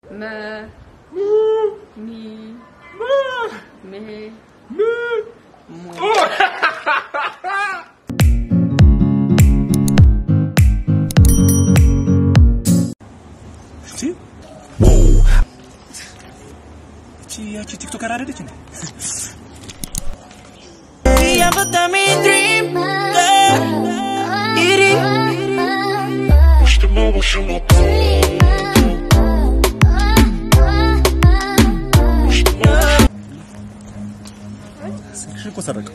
መ ሚ ሜ ሙ እቺ እቺ ያቺ ቲክቶከር አይደለች እንዴ? ስልክሽን እኮ ሰረቀው።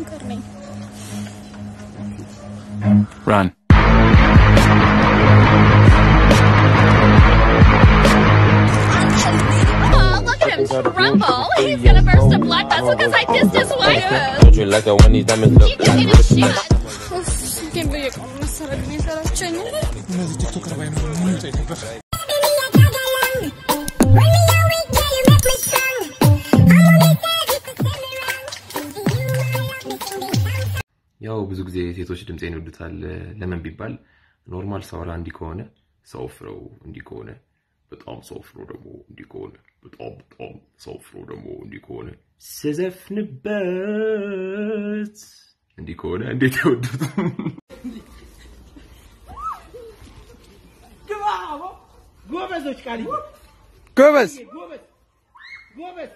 Run. Oh, look at him tremble. He's gonna burst a blood vessel because I kissed his wife. Don't you like that when these diamonds look You just need to shut. ግን በየቀኑ መሰረቅ ነው የሰለቸኝ። እነዚህ ቲክቶከር ባይኖሩ ምን ይውጠኝ ነበር? ያው ብዙ ጊዜ ሴቶች ድምፄን ይወዱታል። ለምን ቢባል ኖርማል ሳወራ እንዲህ ከሆነ ሰው ፍረው እንዲህ ከሆነ በጣም ሰው ፍሮ ደግሞ እንዲህ ከሆነ በጣም በጣም ሰው ፍሮ ደግሞ እንዲህ ከሆነ ስዘፍንበት እንዲህ ከሆነ እንዴት ይወዱት? ጎበዞች ቃል ጎበዝ ጎበዝ ጎበዝ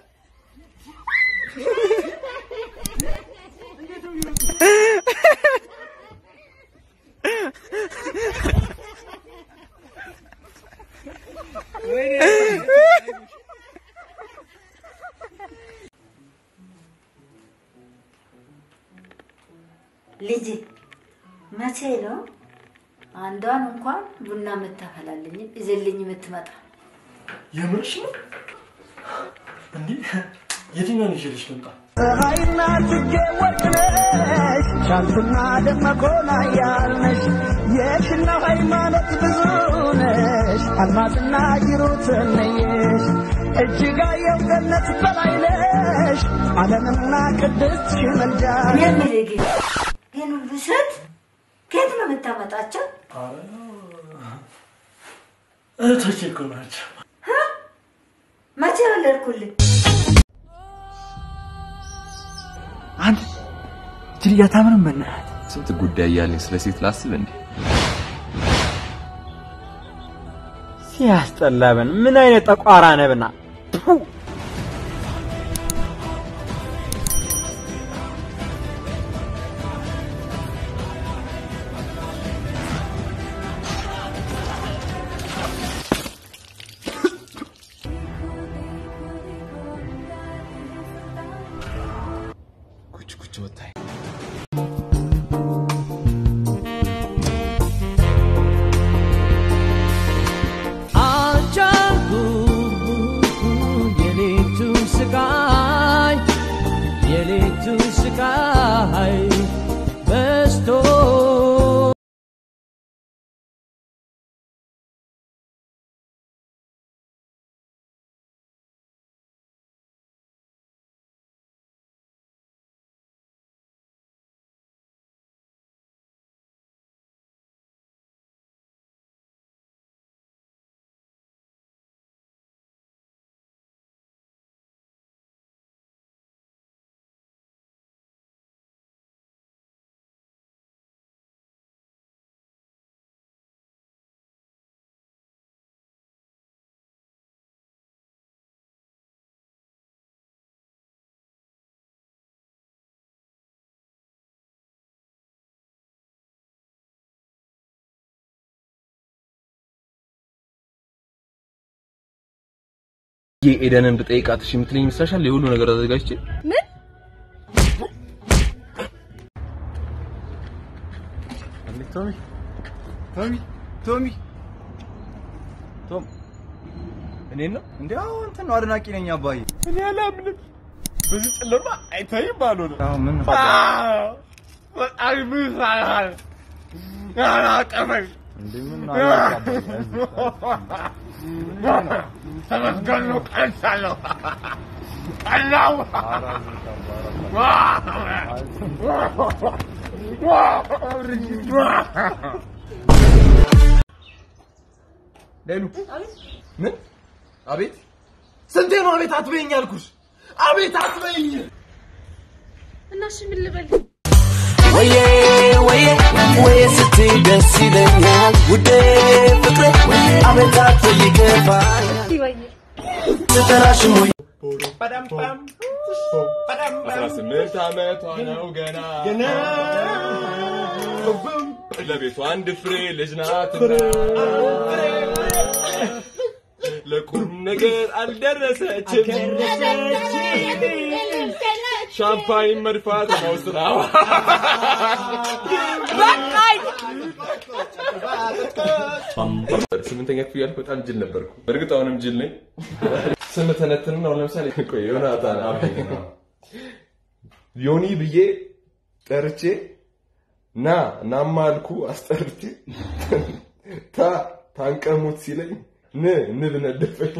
ልጅ መቼ ነው አንዷን እንኳን ቡና የምታፈላልኝ እዝልኝ የምትመጣ? የምርሽ ነው እንዴ? የትኛውን ይዤልሽ ልምጣ? ፀሐይና ጽጌ ወርቅ ነሽ ሻንቱና ደመቆና ያልነሽ የሽና ሃይማኖት ብዙ ነሽ አልማዝና ሂሩት ነየሽ እጅጋየሁ ገነት በላይ ነሽ ዓለምና ቅድስት ሽመልጃ እኔ የምልህ ግን ይህን ሁሉ ሴት ከየት ነው የምታመጣቸው? እህቶቼ እኮ ናቸው። መቼ ወለድኩልህ? አንድ ጅል አታምንም በእናትህ ስንት ጉዳይ እያለኝ ስለ ሴት ላስብ እንዴ? ሲያስጠላብን ምን አይነት ጠቋራ ነብና ኩች ኩች ወጣኝ። አልቻልኩም የሌቱን ስቃይ የሌቱን ስቃይ በስቶ ኤደንን ብጠይቃት እሺ የምትለኝ ይመስልሻል? የሁሉ ነገር አዘጋጅቼ ምን ቶሚ ቶሚ ቶሚ ቶም እኔን ነው እንዴ? አዎ እንትን ነው አድናቂ ነኝ አባዬ። እኔ አላምንም። በዚህ ጨለማ አይታይም ባልሆነ አዎ ምን በጣም ምሳል ያላቀመኝ እንዴ ምን ተመስገን ነው ቀልቻለሁ ቀላው ሌሉ ምን አቤት ስንቴ ነው አቤት አትበይኝ አልኩሽ? አቤት አትበይኝ። እና እሺ ምን ልበል? ወዬ ወዬ ወዬ ስትይ ደስ ይለኛል ውዴ ፍቅሬ አመታት ይገባኛል ይባዬ ስጠራሽም ወይ አስራ ስምንት ዓመቷ ነው ገና ገና ለቤቷ አንድ ፍሬ ልጅ ናት ለቁም ነገር አልደረሰችም ሻምፓኝ መድፋት ነው ስራዋ ስምንተኛ ክፍል ያልኩ በጣም ጅል ነበርኩ በእርግጥ አሁንም ጅል ነኝ ስም ተነትንና አሁን ለምሳሌ ቆይ ዮናታን አቤ ዮኒ ብዬ ጠርቼ ና ናማ አልኩ አስጠርቼ ታ ታንቀሙት ሲለኝ ን ንብ ነደፈኝ።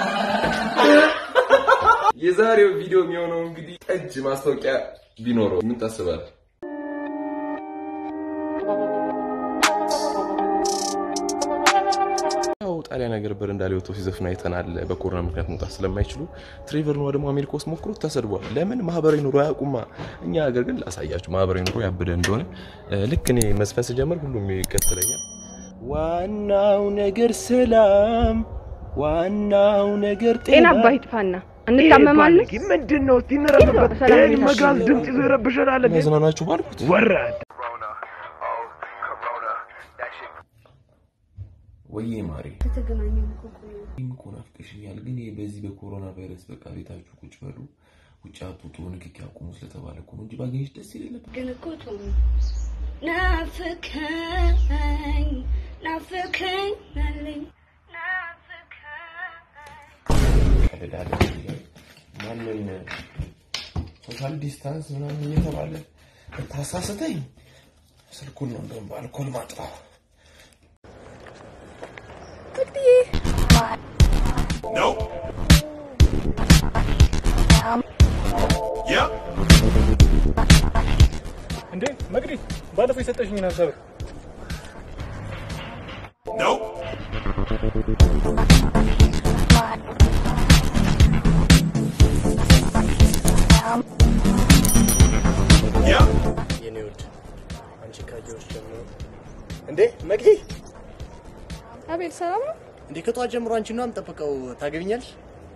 የዛሬው ቪዲዮ የሚሆነው እንግዲህ ጠጅ ማስታወቂያ ቢኖረው ምን ታስባለህ? ያው ጣሊያን ሀገር በረንዳ ላይ ወጥቶ ሲዘፍን አይተናል። በኮሮና ምክንያት መውጣት ስለማይችሉ ትሬቨር ኖዋ ደግሞ አሜሪካ ውስጥ ሞክሮት ተሰድቧል። ለምን ማህበራዊ ኑሮ አያውቁማ። እኛ ሀገር ግን ላሳያችሁ ማህበራዊ ኑሮ ያበደ እንደሆነ። እ፣ ልክ እኔ መዝፈን ስጀምር ሁሉም ይከተለኛል። ዋናው ነገር ሰላም፣ ዋናው ነገር ጤና አባ ይጥፋና እንታመማለን። ምንድን ነው? እስቲ እንረፍበት። ሰላም ይህን ቤታችን መጋዝ ነው። ድምፅ ይዞ ይረብሸናል። እንዴ? ያዝናናችሁ ባልኩት ወራድ ወይዬ ማሬ ከተገናኘን እኮ ቆየ። ይህም እኮ ናፍቀሽኛል። ግን ይሄ በዚህ በኮሮና ቫይረስ በቃ ቤታችሁ ቁጭ በሉ፣ ውጭ አትውጡ፣ ንክኪ አቁሙ ስለተባለ እኮ ነው እንጂ ባገኘሽ ደስ ይለኝ ነበር። ግን እኮ ቶም ናፍቀኝ ናፍቀኝ አለኝ ቀልዳለ ማንን ሶሻል ዲስታንስ ምናምን እየተባለ ታሳስተኝ። ስልኩን ነው እንደውም በአልኮል ማጥፋው። እንዴ መቅዲ፣ ባለፈው የሰጠሽኝን ሀሳብ የኔ ውድ አንቺ ካየሁሽ ጀምሮ እንዴ መቅዲ አቤል ሰላም ነው? እንዴ ከጠዋት ጀምሮ አንቺ ነው የምጠብቀው ታገቢኛለሽ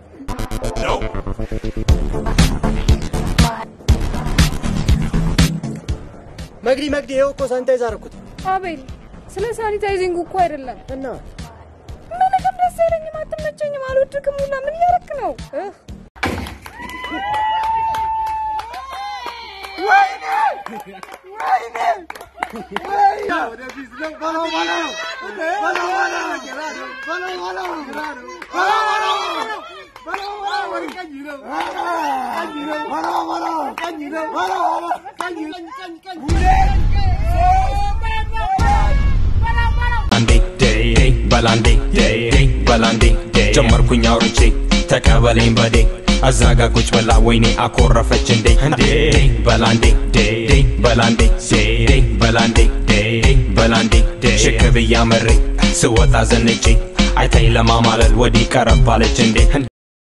መቅዲ መቅዲ ይኸው እኮ ሳኒታይዝ አደረኩት አቤል ስለ ሳኒታይዚንግ እኮ አይደለም። እና ምንም ደስ አይለኝም፣ አትመቸኝም፣ አልወድክም ሁላ ምን እያደረክ ነው? እህ አንዴ ዴይ በላንዴ ዴይ በላንዴ ጀመርኩኝ አውርቼ ተቀበለኝ በዴ አዛጋ ቁጭ ብላ ወይኔ አኮረፈች እንዴ እንዴ በላንዴ ዴይ በላንዴ ዴይ በላንዴ ዴይ በላንዴ ሽክ ብያ መሬ ስወጣ ዘንጬ አይታይ ለማማለል ወዲህ ቀረባለች እንዴ